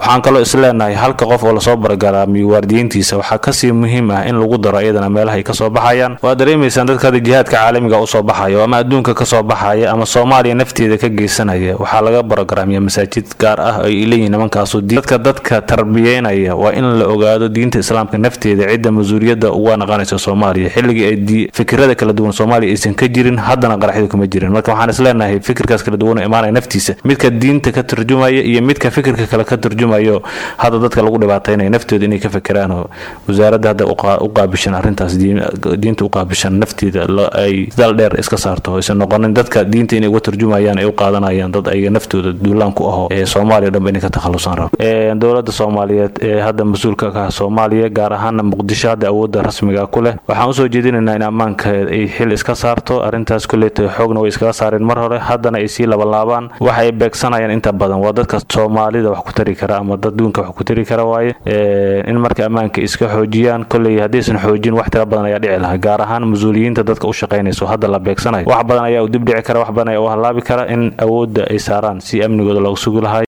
waxaan kaloo isleenahay halka qof oo lasoo bargaraamiyo waardiyiintiisa waxaa kasii muhiim ah in lagu daro iyadana meelaha ay kasoo baxayaan waa dareemaysaan dadka hadda jihaadka caalamiga usoo baxayo ama adduunka kasoo baxaya ama soomaaliya nafteeda ka geysanaya waxaa laga barogaraamiya masaajid gaar ah ay leeyihin nimankaasu dadka dadka tarbiyeynaya waa in la ogaado diinta islaamka nafteeda cidda mas-uuliyadda uga naqanaysa soomaaliya xilligii ay fikirada kala duwan soomaaliya aysan ka jirin haddana qaraxyadu kuma jirin marka waxaan isleenahay fikirkaas kala duwan oo imaanaya naftiisa midka diinta ka turjumaya iyo midka fikirka kale ka turjumayo hadda dadka lagu dhibaataynaya naftooda inay ka fikiraan oo wasaaradda hadda u qaabishan arrintaas diinta u qaabishan nafteeda ay dal dheer iska saarto aysan noqonin dadka diinta inay uga turjumayaan ay u qaadanayaan dad ayaga naftooda duulaan ku aho ee soomaaliya dhanba inay ka takhalusaan rabo dowladda soomaaliyeed ee hadda mas-uulka ka ah soomaaliya gaar ahaana muqdisho hadda awoodda rasmiga ku leh waxaan usoo jeedinaynaa in ammaanka ay xil iska saarto arrintaas kuleyta xoogna way iskaga saareen mar hore haddana ay sii labalaabaan waxa ay beegsanayaan inta badan waa dadka soomaalida wax ku tari kara ama dad duunka wax ku tari kara waaye in marka ammaanka iska xoojiyaan koley haddaysan xoojin wax tira badan ayaa dhici lahaa gaar ahaan mas-uuliyiinta dadka u shaqaynayso hadda la beegsanayo wax badan ayaa u dib dhici kara wax badan ayaa u halaabi kara in awoodda ay saaraan si amnigooda loogu sugi lahay